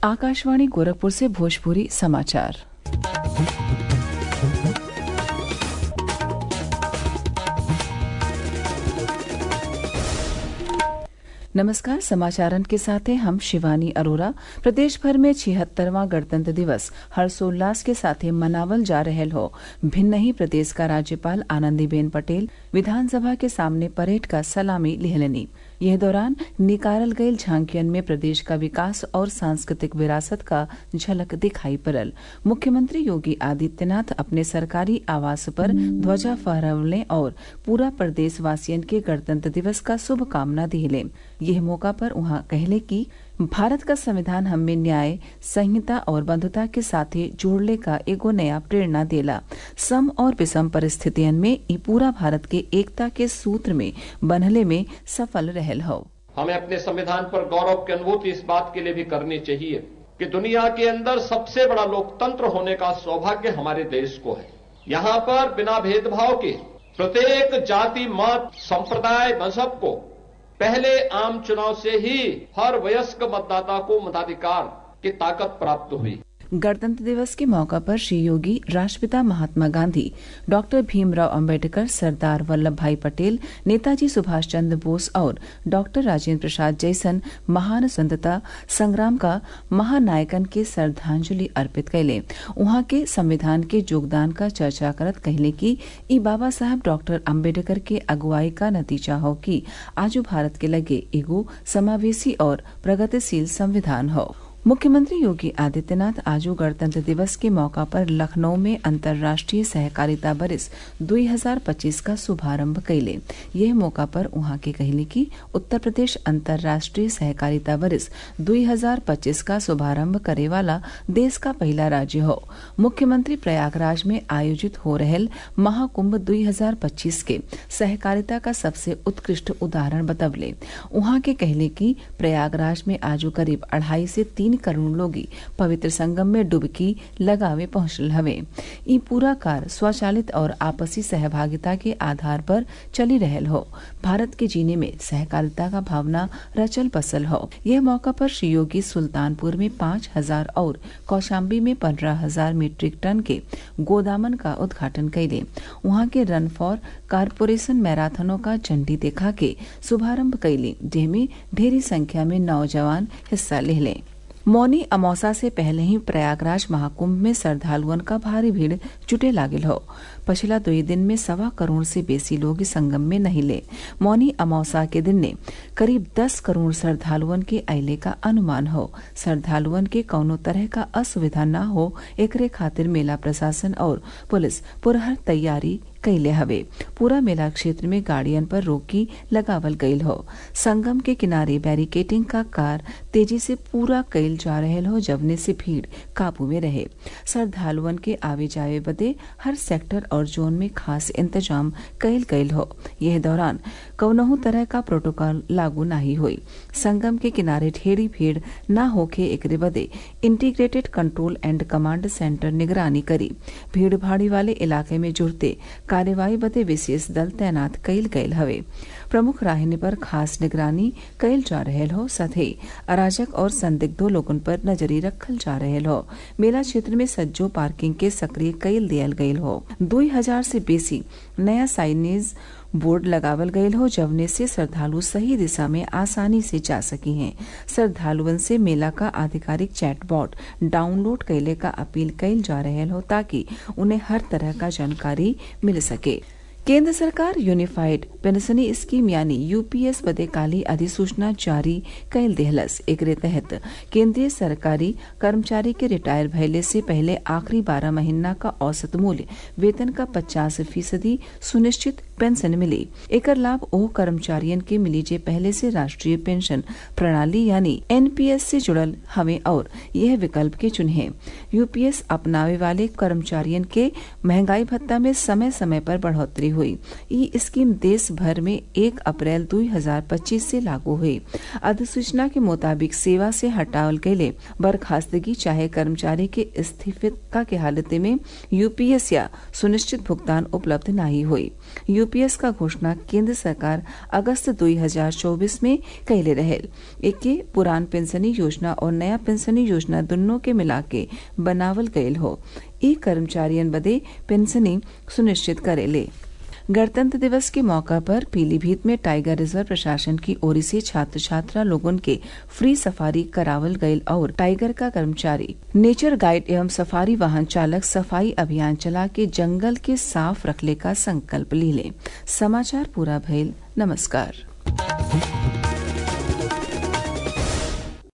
आकाशवाणी गोरखपुर से भोजपुरी समाचार नमस्कार समाचारन के साथ हैं हम शिवानी अरोरा प्रदेश भर में छिहत्तरवां गणतंत्र दिवस हर्षोल्लास के साथ मनावल जा रहल हो भिन्न ही प्रदेश का राज्यपाल आनंदीबेन पटेल विधानसभा के सामने परेड का सलामी लिहलनी यह दौरान निकारल गयल झांकियन में प्रदेश का विकास और सांस्कृतिक विरासत का झलक दिखाई पड़ल मुख्यमंत्री योगी आदित्यनाथ अपने सरकारी आवास पर ध्वजा फहरवले और पूरा प्रदेश वासियन के गणतंत्र दिवस का शुभकामना दिले यह मौका पर उहाँ कहले कि भारत का संविधान हमें न्याय संहिता और बंधुता के साथे जोड़ले का एगो नया प्रेरणा देला सम और विषम परिस्थितियन में ई पूरा भारत के एकता के सूत्र में बंधले में सफल रहल हो हमें अपने संविधान पर गौरव की अनुभूति इस बात के लिए भी करनी चाहिए कि दुनिया के अंदर सबसे बड़ा लोकतंत्र होने का सौभाग्य हमारे देश को है यहाँ पर बिना भेदभाव के प्रत्येक जाति मत संप्रदाय मजहब को पहले आम चुनाव से ही हर वयस्क मतदाता को मताधिकार की ताकत प्राप्त हुई गणतंत्र दिवस के मौका पर श्री योगी राष्ट्रपिता महात्मा गांधी डॉक्टर भीमराव अंबेडकर सरदार वल्लभ भाई पटेल नेताजी सुभाष चंद्र बोस और डॉक्टर राजेंद्र प्रसाद जैसन महान स्वतंत्रता संग्राम का महानायकन के श्रद्धांजलि अर्पित कैले उहाँ के संविधान के योगदान का चर्चा करत कहले कि ई बाबा साहब डॉक्टर अम्बेडकर के अगुवाई का नतीजा हो कि आजू भारत के लगे एगो समावेशी और प्रगतिशील संविधान हो मुख्यमंत्री योगी आदित्यनाथ आज गणतंत्र दिवस के मौका पर लखनऊ में अंतर्राष्ट्रीय सहकारिता बरिस 2025 का शुभारंभ कैले यह मौका पर उहाँ के कहले कि उत्तर प्रदेश अंतर्राष्ट्रीय सहकारिता बरिस 2025 का शुभारंभ करे वाला देश का पहला राज्य हो मुख्यमंत्री प्रयागराज में आयोजित हो रहल महाकुंभ 2025 के सहकारिता का सबसे उत्कृष्ट उदाहरण बतवले उहाँ के कहले कि प्रयागराज में आज करीब अढ़ाई से तीन करोड़ लोगी पवित्र संगम में डुबकी लगावे पहुंचल हवे ई पूरा कार स्वचालित और आपसी सहभागिता के आधार पर चली रहल हो भारत के जीने में सहकारिता का भावना रचल बसल हो यह मौका पर श्री योगी सुल्तानपुर में पांच हजार और कौशाम्बी में पंद्रह हजार मीट्रिक टन के गोदामन का उद्घाटन कैले वहां के रन फॉर कारपोरेशन मैराथनों का झंडी देखा के शुभारंभ कैली जेमे ढेरी संख्या में नौजवान हिस्सा ले लें मौनी अमौसा से पहले ही प्रयागराज महाकुंभ में श्रद्धालुअन का भारी भीड़ जुटे लागल हो पिछला दो दिन में सवा करोड़ से बेसी लोग संगम में नहीं ले मौनी अमौसा के दिन ने करीब दस करोड़ श्रद्धालुअन के अयले का अनुमान हो श्रद्धालुअन के कौनो तरह का असुविधा न हो एकरे खातिर मेला प्रशासन और पुलिस पुरहर तैयारी कैले हवे पूरा मेला क्षेत्र में गाड़ियन पर रोकी लगावल गईल हो संगम के किनारे बैरिकेटिंग का कार तेजी से पूरा कैल जा रहल हो जवने से भीड़ काबू में रहे श्रद्धालुअन के आवे जावे बदे हर सेक्टर और जोन में खास इंतजाम कैल गईल हो यह दौरान कौनहू तरह का प्रोटोकॉल लागू नहीं हुई संगम के किनारे ढेरी भीड़ न होके एकरे बदे integrated control and command centre निगरानी करी भीड़ भाड़ी वाले इलाके में जुड़ते कार्यवाही बदे विशेष दल तैनात कैल गयल हवे प्रमुख राहने पर खास निगरानी कैल जा रहल हो सथे अराजक और संदिग्धों लोगन पर नजरी रखल जा रहल हो मेला क्षेत्र में सज्जो पार्किंग के सक्रिय कैल दियल गयल हो दुई हजार से बेसी नया साइनेज बोर्ड लगावल गयल हो जवने से श्रद्धालु सही दिशा में आसानी से जा सकी हैं श्रद्धालुअन से मेला का आधिकारिक चैटबॉट डाउनलोड कैले का अपील कैल जा रहल हो ताकि उन्हें हर तरह का जानकारी मिल सके केंद्र सरकार यूनिफाइड पेंशनी स्कीम यानी यूपीएस बदे काली अधिसूचना जारी कैल देहलस एकरे तहत केंद्रीय सरकारी कर्मचारी के रिटायर भइले से पहले आखिरी बारह महीना का औसत मूल्य वेतन का पचास फीसदी सुनिश्चित पेंशन मिली एकर लाभ ओह कर्मचारियन के मिली जे पहले से राष्ट्रीय पेंशन प्रणाली यानी एनपीएस से जुड़ल हवे और यह विकल्प के चुने यूपीएस अपनावे वाले कर्मचारियन के महंगाई भत्ता में समय समय पर बढ़ोतरी हुई ई स्कीम देश भर में एक अप्रैल 2025 से लागू हुई अधिसूचना के मुताबिक सेवा से हटावल गये बर्खास्तगी चाहे कर्मचारी के इस्तीफा के हालत में यूपीएस या सुनिश्चित भुगतान उपलब्ध नहीं हुई यूपीएस का घोषणा केंद्र सरकार अगस्त 2024 में कैले रहे एके पुरान पेंशनी योजना और नया पेंशनी योजना दोनों के मिला के बनावल गयल हो ई कर्मचारियन बदे पेंशनी सुनिश्चित करेले गणतंत्र दिवस के मौका पर पीलीभीत में टाइगर रिजर्व प्रशासन की ओर से छात्र छात्रा लोगन के फ्री सफारी करावल गयल और टाइगर का कर्मचारी नेचर गाइड एवं सफारी वाहन चालक सफाई अभियान चला के जंगल के साफ रखले का संकल्प ली ले समाचार पूरा भइल नमस्कार